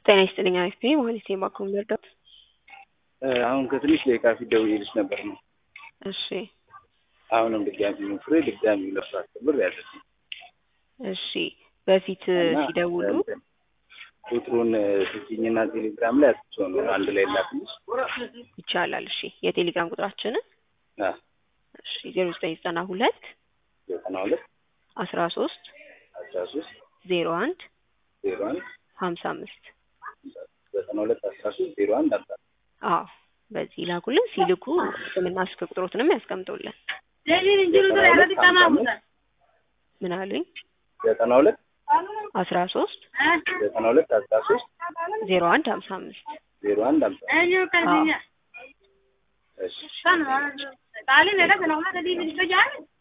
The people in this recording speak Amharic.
ጤና ይስጥልኝ አሪፍ ነኝ ማለት የባንኩን መርዳት አሁን ከትንሽ ደቂቃ ፊት ደውዬልሽ ነበር ነው። እሺ አሁንም ድጋሚ ሞክሬ ድጋሚ ለሱ አስከብር ያለች እሺ በፊት ሲደውሉ ቁጥሩን ስጭኝና ቴሌግራም ላይ አትቼው ነው አንድ ላይ ላክልሽ። ይቻላል። እሺ የቴሌግራም ቁጥራችንን አ እሺ ዜሮ ዘጠኝ ዘጠና ሁለት ዘጠና ሁለት አስራ ሶስት አስራ ሶስት ዜሮ አንድ ዜሮ አንድ ሀምሳ አምስት ዘጠና ሁለት አስራ ሶስት ዜሮ አንድ አምሳ አዎ በዚህ ላኩልን። ሲልኩ ስምና ስልክ ቁጥሮትንም ያስቀምጡልን። ምን አሉኝ? ዘጠና ሁለት አስራ ሶስት ዘጠና ሁለት አስራ ሶስት ዜሮ አንድ ሀምሳ አምስት ዜሮ አንድ አምሳ አዎ እሺ Sana, kali neda kana una kadi ni to jaan